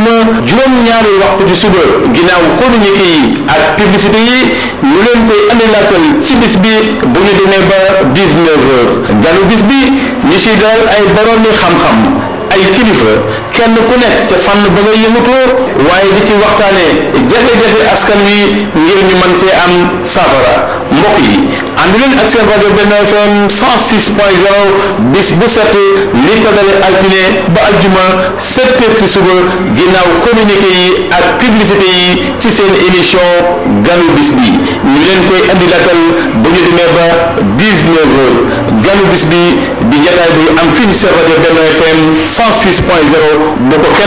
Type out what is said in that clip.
aljuma juróom-ñaari waxtu ci suba ginnaaw communiqué yi ak publicité yi ñu leen koy andilaatal ci bis bi bu ñu demee ba 19 heures ganu bis bi ñu si dalal ay boroomi xam-xam ay kilifa kenn ku nekk ca fànn ba nga yëngutoo waaye di ci waxtaane jafe-jafe askan wi ngir ñu mën cee am safara mbokk yi ànd leen ak seen rajo benn FM 106 point 0 bis bu set li ko dale altine ba aljuma 7 heures ci suba ginnaaw communiqué yi ak publicité yi ci seen émission ganu bis bi ñu leen koy andi latal bu ñu demee ba 19 heures ganu bis bi di jataay bi am fii ci seen rajo benn FM 106 point 0 bu ko kenn